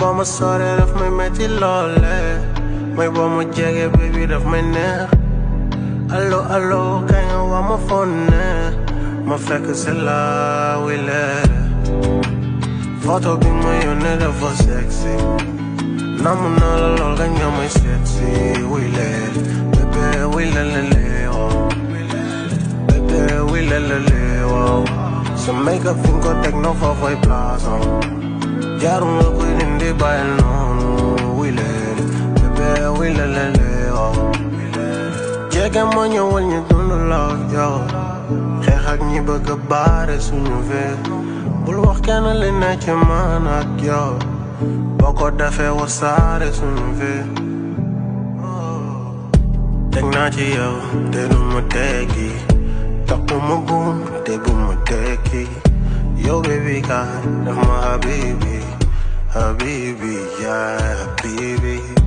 boo ma soree daf may metti loole mooy boo ma jege baby daf may neex allo allo kay nga waa ma fonne ma fekk si la wile photo bi ma yónnee dafa sexy namu naa la lool nga ñëw may sexy wile bébé wile lele oh bébé wile lele oh sa makeup fi nga ko teg no foofoy place oh jaaru nga koy dindi bàyyil noonu wile bébé wile lele oh jege ma ñëwal ñu dund law yow xeex ak ñi bëgg a baare suñu vie bul wax kenn li ne ci man ak yow boo ko defee wasaare suñu vie teg naa ci yow te du ma teggi takku ma buum te bu ma tekki yow baby kaay def ma habibi habibi yeah habibi